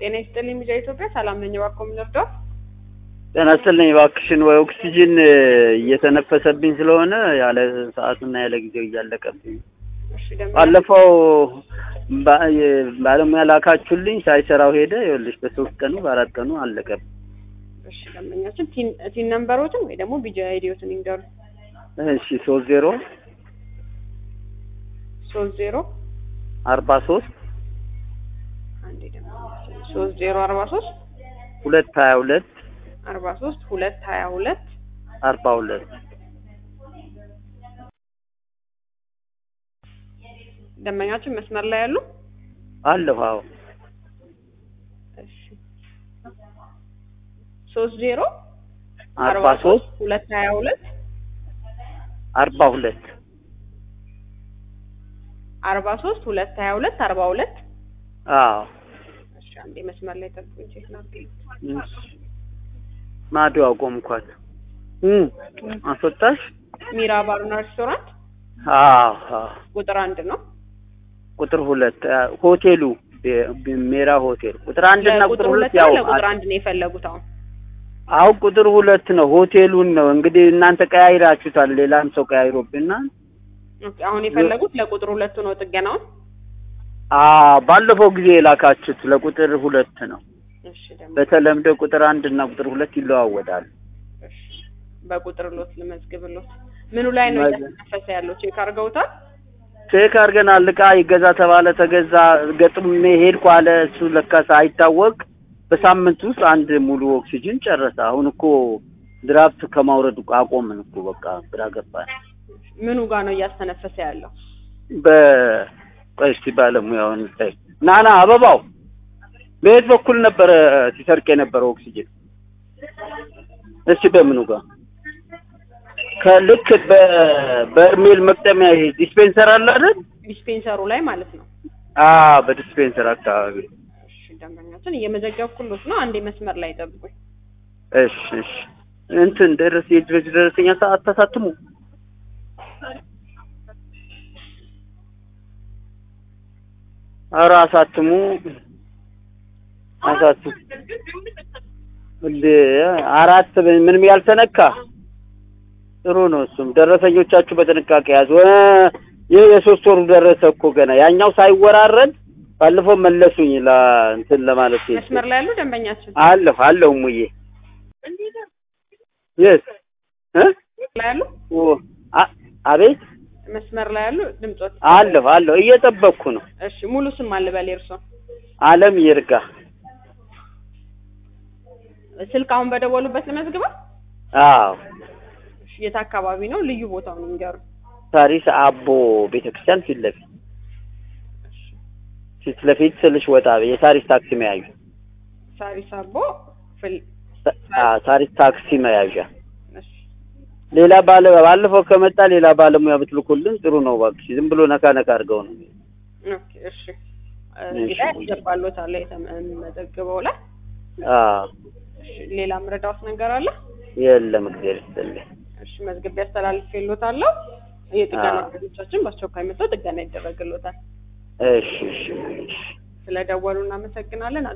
ጤና ይስጥልኝ ሚዲያ ኢትዮጵያ ሰላም ነኝ። እባክዎ ምን ልርዳው? ጤና ይስጥልኝ እባክሽን፣ ወይ ኦክሲጅን እየተነፈሰብኝ ስለሆነ ያለ ሰዓቱና ያለ ጊዜው እያለቀብኝ እሺ ደም ባለፈው ባ- የ- ባለሙያ ላካችሁልኝ ሳይሰራው ሄደ። ይኸውልሽ በሶስት ቀኑ በአራት ቀኑ አለቀብኝ። እሺ ደንበኛችን ቲን ቲን ነምበሮትን ወይ ደግሞ ቢጂ አይዲዮትን ይንገሩ። እሺ ሶስት ዜሮ ሶስት ዜሮ አርባ ሶስት አንዴ ደንበኛችን ሶስት ዜሮ አርባ ሶስት ሁለት ሀያ ሁለት አርባ ሶስት ሁለት ሀያ ሁለት አርባ ሁለት ደንበኛችን መስመር ላይ ያሉ አለሁ። አዎ እሺ ሶስት ዜሮ አርባ ሶስት ሁለት ሀያ ሁለት አርባ ሁለት አርባ ሶስት ሁለት ሀያ ሁለት አርባ ሁለት አዎ እሺ አንዴ መስመር ላይ ጠብቁኝ ቼክ ላድርግ። እሺ። ማዶ አቆምኳት። እም አስወጣሽ? ሚራ ባርና ሬስቶራንት አዎ አዎ። ቁጥር አንድ ነው። ቁጥር ሁለት አ፣ ሆቴሉ ቤ- ቤ- ሜራ ሆቴል ቁጥር አንድ እና ቁጥር ለቁጥር ሁለት ሁለት ያው ነው ለቁጥር አንድ ነው የፈለጉት አሁን አሁን ቁጥር ሁለት ነው ሆቴሉን ነው እንግዲህ እናንተ ቀያይራችሁታል። ሌላም ሰው ቀያይሮብናል። ኦኬ፣ አሁን የፈለጉት ለቁጥር ሁለቱ ነው ጥገናውን። አ ባለፈው ጊዜ የላካችሁት ለቁጥር ሁለት ነው። እሺ ደግሞ በተለምዶ ቁጥር አንድ እና ቁጥር ሁለት ይለዋወጣል። እሺ በቁጥር ሎት ልመዝግብሎት። ምኑ ላይ ነው መዝ- እያተነፈሰ ያለው? ቼክ አድርገውታል? ቼክ አድርገናል። እቃ ይገዛ ተባለ፣ ተገዛ። ገጥሜ ሄድኩ አለ እሱ ለካስ አይታወቅ። በሳምንት ውስጥ አንድ ሙሉ ኦክሲጅን ጨረሰ። አሁን እኮ ድራፍት ከማውረድ እኮ አቆምን እኮ በቃ ግራ ገባን። ምኑ ጋር ነው እያስተነፈሰ ያለው? በቆይ እስቲ ባለሙያውን ታይ ናና አበባው በየት በኩል ነበረ ሲሰርቅ የነበረው ኦክሲጅን? እስቲ በምኑ ጋር ከልክ በበርሜል መቅጠሚያ ይሄ ዲስፔንሰር አለ አይደል? ዲስፔንሰሩ ላይ ማለት ነው። አ በዲስፔንሰር አካባቢ። እሺ ደንበኛችን እየመዘገብኩሎት ነው። አንዴ መስመር ላይ ጠብቁኝ። እሺ እሺ እንትን ደረስ የድረስ ደረሰኛ ሰዓት ተሳትሙ ኧረ አሳትሙ አሳትሙ እንደ አራት ምንም ያልተነካ ጥሩ ነው። እሱም ደረሰኞቻችሁ በጥንቃቄ ያዙ። እ ይህ የሶስት ወሩ ደረሰ እኮ ገና ያኛው ሳይወራረድ ባለፈው መለሱኝ ላ እንትን ለማለት ሄጄ። መስመር ላይ ያሉ ደንበኛችን አለሁ አለሁ ሙዬ የስ እ ላይ ያሉ ኦ አ- አቤት መስመር ላይ ያሉ ድምጾት አለሁ አለሁ እየጠበቅኩ ነው። እሺ ሙሉ ስም አለ በል የእርሶ አለም ይርጋ ስልክ አሁን በደወሉበት ልመዝግበው። አዎ እሺ የት አካባቢ ነው? ልዩ ቦታውን ይንገሩ። ሳሪስ አቦ ቤተክርስቲያን ፊት ለፊት ፊት ለፊት ስልሽ ወጣ የሳሪስ ታክሲ መያዣ ሳሪስ አቦ ፍል ሳ- አ- ሳሪስ ታክሲ መያዣ እሺ ሌላ ባለ ባለፈው ከመጣ ሌላ ባለሙያ ብትልኩልን ጥሩ ነው። እባክሽ ዝም ብሎ ነካ ነካ አድርገው ነው። ኦኬ እሺ እንግዲህ ያስገባሎታል የተመዘግበው ላይ አዎ እሺ ሌላ ምረዳውስ ነገር አለ? የለም እግዚአብሔር ይስጥልኝ። እሺ መዝግቤ አስተላልፌሎታለሁ። የጥገና አዎ። ክፍሎቻችን በአስቸኳይ መጥተው ጥገና ይደረግሎታል። እሺ እሺ እሺ ስለደወሉ እናመሰግናለን።